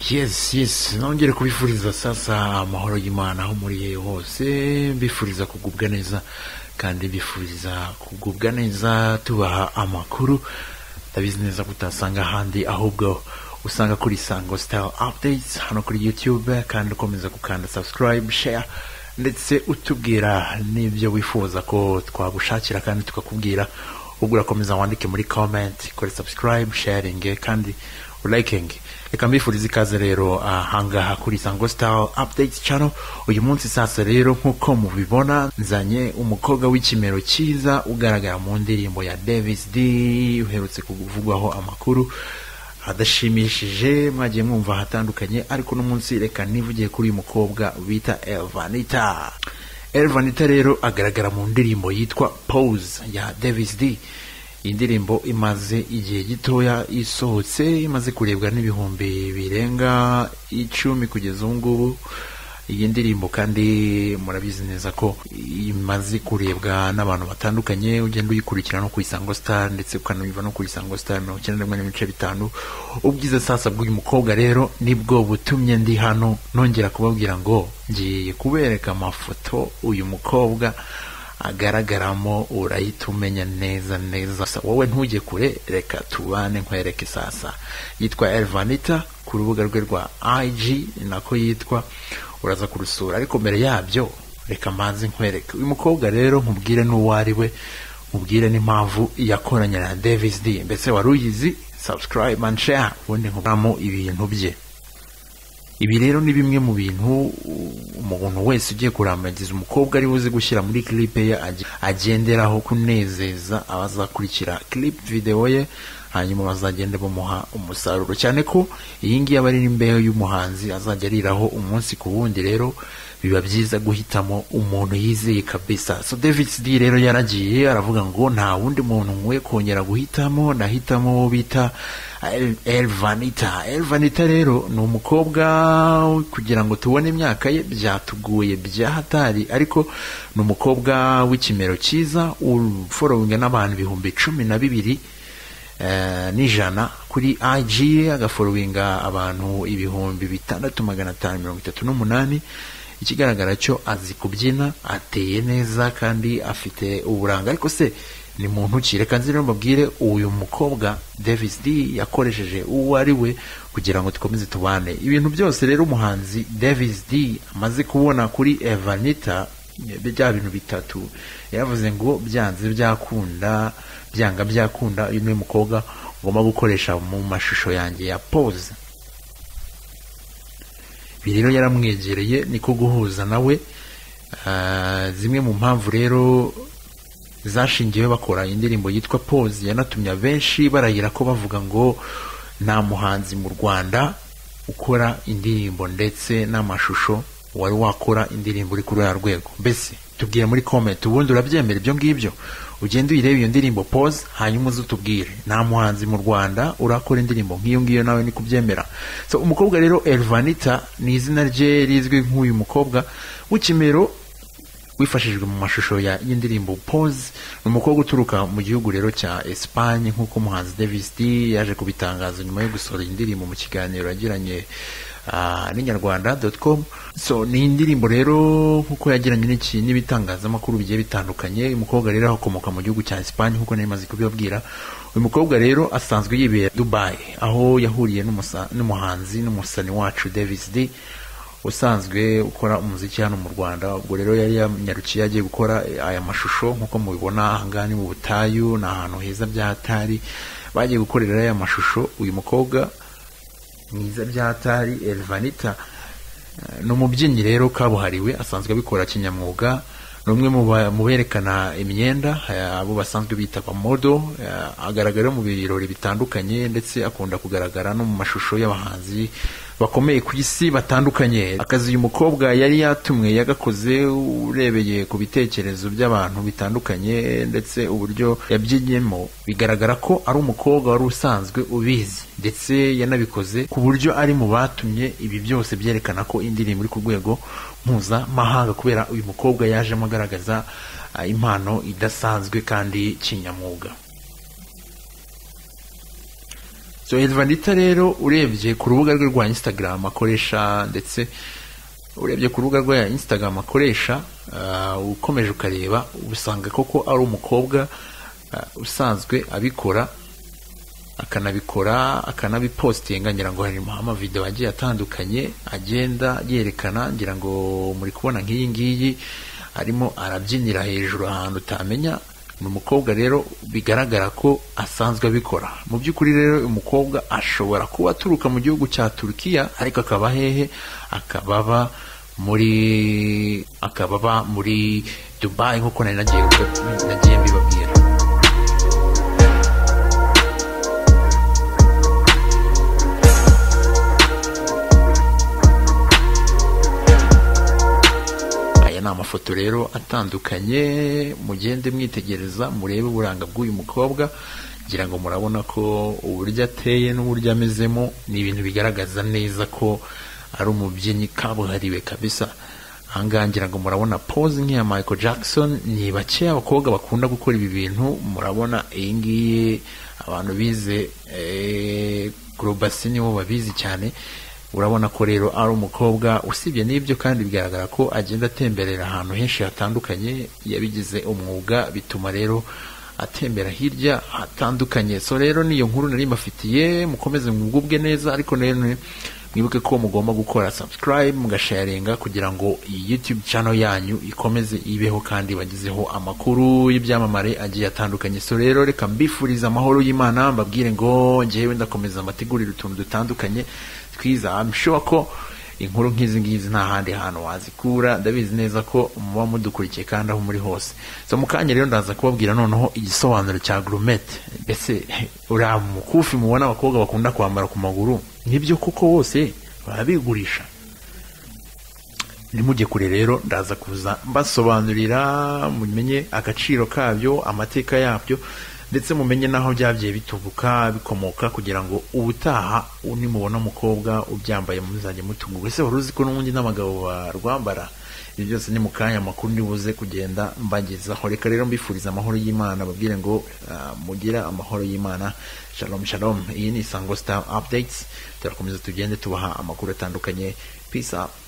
yes yes nongere kubifuriza sasa amahoro y'imana aho muri hose mbifuriza kugubwa neza kandi mbifuriza kugubwa neza tubaha amakuru ndabizi neza kutasanga ahandi ahubwo usanga kuri sango sitari apudeyizi hano kuri yutube kandi ukomeza gukanda sabusikarayibu sheya ndetse utubwira n'ibyo wifuza ko twagushakira kandi tukakubwira ubwo urakomeza wandike muri komenti kuri sabusikarayibu sheyaringi kandi urayikingi reka mbifuriza ikaze rero ahangaha kuri sango sitari apudeyiti cano uyu munsi sasa rero nk'uko mubibona nzanye umukobwa w'ikimero cyiza ugaragara mu ndirimbo ya davis d uherutse kuvugwaho amakuru adashimishije mwagiye mwumva ahatandukanye ariko no munsi reka nivugiye kuri uyu mukobwa bita elvanita elvanita rero agaragara mu ndirimbo yitwa pose ya davis d iyi ndirimbo imaze igihe gitoya isohotse imaze kurebwa n'ibihumbi birenga icumi kugeza ubu ngubu iyi ndirimbo kandi murabizi neza ko imaze kurebwa n'abantu batandukanye ugenda uyikurikira no ku isango star ndetse ukanumva no ku isango star mirongo icyenda rimwe n'ibice bitanu ubwiza sasa bw'uyu mukobwa rero nibwo butumye ndi hano nongera kubabwira ngo ngiye kubereka amafoto uyu mukobwa agaragaramo urahita umenya neza neza wowe ntujye kure reka tubane nkwereke sasa yitwa elvanita ku rubuga rwe rwa ig nako yitwa uraza kurusura ariko mbere yabyo reka mbanze nkwereke uyu mukobwa rero nkubwire n'uwo ari we nkubwire n'impamvu yakoranye na davis d mbese wari uyizi subscribe and share ubundi nkuburamo ibintu bye ibi rero ni bimwe mu bintu umuntu wese ugiye kurambagiza umukobwa ari buze gushyira muri clip ye agenderaho kunezeza abazakurikira clip video ye hanyuma bazagenda bamuha umusaruro cyane ko iyi ngiyi aba ari n'imbeho y'umuhanzi azajya ariraho umunsi ku wundi rero biba byiza guhitamo umuntu yizeye kabisa so david d rero yaragiye aravuga ngo nta wundi muntu nkwiye kongera guhitamo nahitamo uwo bita elvanita elvanita rero ni umukobwa kugira ngo tubone imyaka ye byatuguye byahatari ariko ni umukobwa w'ikimero cyiza uforowinga n'abantu ibihumbi cumi na bibiri n'ijana kuri ig agaforowinga abantu ibihumbi bitandatu magana atanu mirongo itatu n'umunani ikigaragara cyo azi kubyina ateye neza kandi afite uburanga ariko se ni muntu ki reka nzi rero mbabwire uyu mukobwa davis d yakoresheje uwo ari we kugira ngo dukomeze tubane ibintu byose rero umuhanzi davis d amaze kubona kuri evanita bya bintu bitatu yaravuze ngo byanze byakunda byanga byakunda uyu ni umukobwa ngomba gukoresha mu mashusho yanjye ya pose ibi rero yaramwegereye niko guhuza nawe zimwe mu mpamvu rero zashingiwe bakora indirimbo yitwa pose yanatumye abenshi barahira ko bavuga ngo nta muhanzi mu rwanda ukora indirimbo ndetse n'amashusho wari wakora indirimbo uri kuri uriya rwego mbese tubwire muri komenti ubundi urabyemera ibyo ngibyo ugende uyirebe iyo ndirimbo pose hanyuma uze utubwire nta muhanzi mu rwanda urakora indirimbo nk'iyo ngiyo nawe ni kubyemera so umukobwa rero elvanita ni izina rye rizwi nk'uyu mukobwa w'ikimero wifashishijwe mu mashusho y'indirimbo pose ni umukobwa uturuka mu gihugu rero cya esipanye nk'uko umuhanzi davis d yaje kubitangaza nyuma yo gusohora indirimbo mu kiganiro yagiranye n'inyarwanda doti komu so ni indirimbo rero nk'uko yagiranye n'ibitangazamakuru bigiye bitandukanye uyu mukobwa rero akomoka mu gihugu cya esipanye nk'uko nari maze kubibabwira uyu mukobwa rero asanzwe yibera dubayi aho yahuriye n'umuhanzi n'umusani wacu davis d usanzwe ukora umuziki hano mu rwanda ubwo rero yari yanyarukiye agiye gukora aya mashusho nk'uko mubibona ahangaha ni mu butayu ni ahantu heza by'ahatari bagiye gukorera aya mashusho uyu mukobwa mwiza by'ahatari elvanita ni umubyinnyi rero kabuhariwe asanzwe abikora kinyamwuga ni umwe mu berekana imyenda abo basanzwe bita abamodo agaragara mu birori bitandukanye ndetse akunda kugaragara no mu mashusho y'abahanzi bakomeye ku isi batandukanye akazi uyu mukobwa yari yatumwe yagakoze urebeye ku bitekerezo by'abantu bitandukanye ndetse uburyo yabyinyemo bigaragara ko ari umukobwa wari usanzwe ubizi ndetse yanabikoze ku buryo ari mu batumye ibi byose byerekana ko indirimbo iri ku rwego mpuzamahanga kubera uyu mukobwa yajemo agaragaza impano idasanzwe kandi kinyamwuga so Elvanita rero urebye ku rubuga rwe rwa Instagram akoresha ndetse urebye ku rubuga rwa Instagram akoresha uh, ukomeje ukareba usanga koko ari umukobwa uh, usanzwe abikora akanabikora akanabipostinga ngira ngo harimo amavideo agiye atandukanye agenda yerekana ngira ngo muri kubona nk'iyi ngiyi arimo arabyinira hejuru ahantu utamenya ni umukobwa rero bigaragara ko asanzwe abikora mu by'ukuri rero umukobwa ashobora kuba aturuka mu gihugu cya turukiya ariko akaba hehe akaba aba muri akaba aba muri dubayi nk'uko nari nagiye nagiye mbibabwira ni amafoto rero atandukanye mugende mwitegereza murebe uburanga bw'uyu mukobwa ngira ngo murabona ko uburyo ateye n'uburyo amezemo ni ibintu bigaragaza neza ko ari umubyinnyi kabuhariwe kabisa ahangaha ngira ngo murabona pose nk'iya michael jackson ni bake abakobwa bakunda gukora ibi bintu murabona iyi ngiyi abantu bize gorobasi nibo babizi cyane urabona ko rero ari umukobwa usibye n'ibyo kandi bigaragara ko agenda atemberera ahantu henshi hatandukanye yabigize umwuga bituma rero atembera hirya hatandukanye so rero niyo nkuru nari mbafitiye mukomeze mwugubwe neza ariko rero mwibuke ko mugomba gukora subscribe mugasharinga kugira ngo iyi youtube channel yanyu ikomeze ibeho kandi bagezeho amakuru y'ibyamamare agiye atandukanye so rero reka mbifuriza amahoro y'imana mbabwire ngo ngewe ndakomeza mbategurire utuntu dutandukanye twiza I'm sure ko inkuru nk'izi ngizi nta handi hantu wazikura ndabizi neza ko muba mudukurikiye kandi aho muri hose so mu kanya rero ndaza kubabwira noneho igisobanuro cya gurumete mbese uriya mukufi mubona abakobwa bakunda kwambara ku maguru nibyo kuko bose barabigurisha nimujye kure rero ndaza kuza mbasobanurira mumenye agaciro kabyo amateka yabyo ndetse mumenye n'aho byagiye bitubuka bikomoka kugira ngo ubutaha nimubona umukobwa ubyambaye muzajya mutungurwa ese wari uzi ko n'ubundi n'abagabo barwambara ibyo byose ni mu kanya amakuru ndibuze kugenda mbagezaho reka rero mbifuriza amahoro y'imana babwire ngo mugira amahoro y'imana shalom shalom iyi ni isango star updates turakomeza tugende tubaha amakuru atandukanye peace up